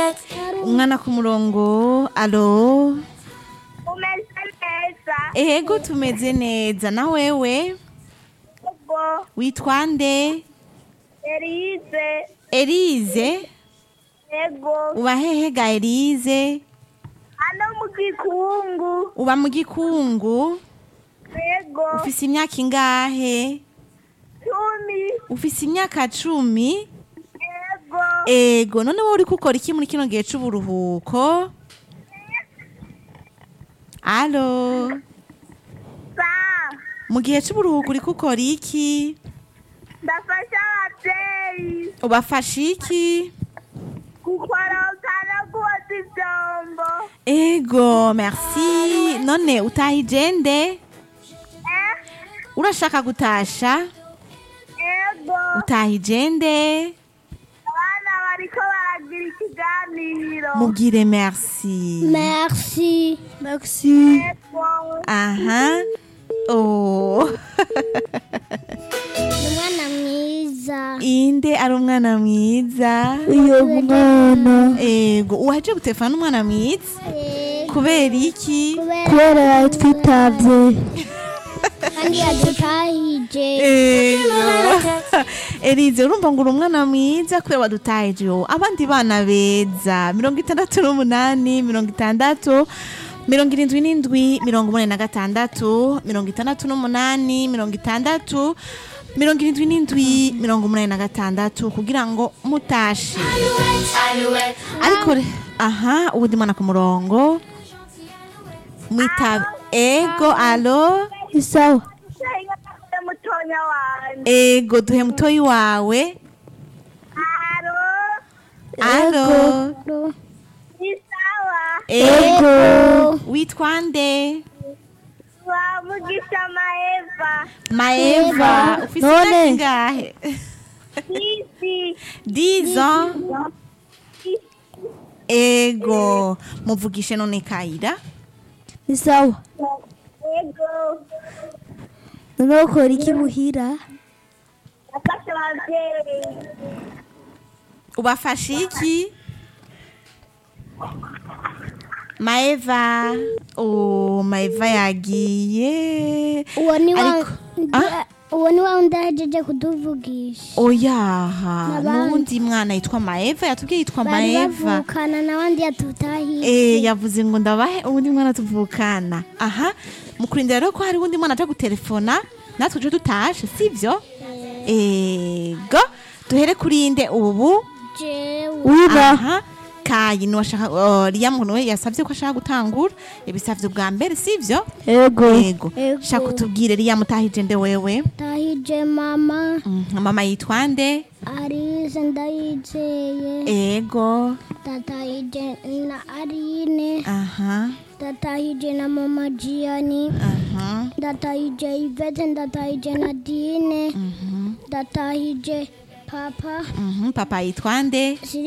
umwana ku murongo alo umeze neza ego tumeze neza na wewe ubwo witwa nde erize elize ego uba hehe ga elize hano mu gikungu uba mu gikungu ego ufise imyaka ingahe cumi ufise imyaka cumi ego ego none wowe uri gukora iki muri kino gihe c'uburuhuko alo sa mu gihe c'uburuhuko uri gukora iki ndafasha ababyeyi ubafasha iki gukoroka no koza ibyombo ego merci none utahije nde eh urashaka gutasha ego utahije nde abana bariko baragira ikiganiro mubwire merci Merci. Merci. ego aha oh Umwana mwiza. inde ari umwana mwiza Uyo mwana. ego uwaje gutelefona n'umwana mwiza kubera iki Kubera yatwitabye. Kandi yadutahije. ego elize urumva ngo uri umwana mwiza kubera wadutahije wowe abandi bana beza mirongo itandatu n'umunani mirongo itandatu mirongo irindwi n'indwi mirongo umunani na gatandatu mirongo itandatu n'umunani mirongo itandatu mirongo irindwi n'indwi mirongo umunani na gatandatu kugira ngo mutashe ariko re- aha ubundi mwana ku murongo mwitabe ego alo Isawa. Senga mutonya wanje ego duhe mutoyi wawe aro alo isawa ego witwa nde wa mugisha maeva maeva ufise None. imyaka ingahe isi dizo ego muvugishe none kayira Isawa. ego None ukora iki muhira? nafashe ababyeyi ubafashe iki maeva oh maeva yagiye Uwo ni wa Ariko- Ah? Uwo ni wa wundi ahejeje kutuvugisha. oyaha N'abandi. n'uwundi mwana yitwa maeva yatubwiye yitwa Bari maeva bavukana n'abandi yatutahije. Eh, yavuze ngo ndabahe uwundi mwana tuvukana aha mukurindira rero ko hari uwundi mwana aje gutelefona natwe uje tutashe sivyo ego duhere kuri inde ubu Jewe. aha kayi niwashaka uh, riya muntu we yasavye ko ashaka gutangura ibisavye bwa mbere sivyo Ego. ego Ego. shaka utubwire riya mutahije nde wewe Tahije mama. Mhm, mama yitwa nde Arise ndayizeye. ego Tatahije na Arine. aha Ndatahije na mama Gianni. aha Ndatahije Yvette. Ndatahije Nadine. mhm Ndatahije papa. mhm papa yitwa nde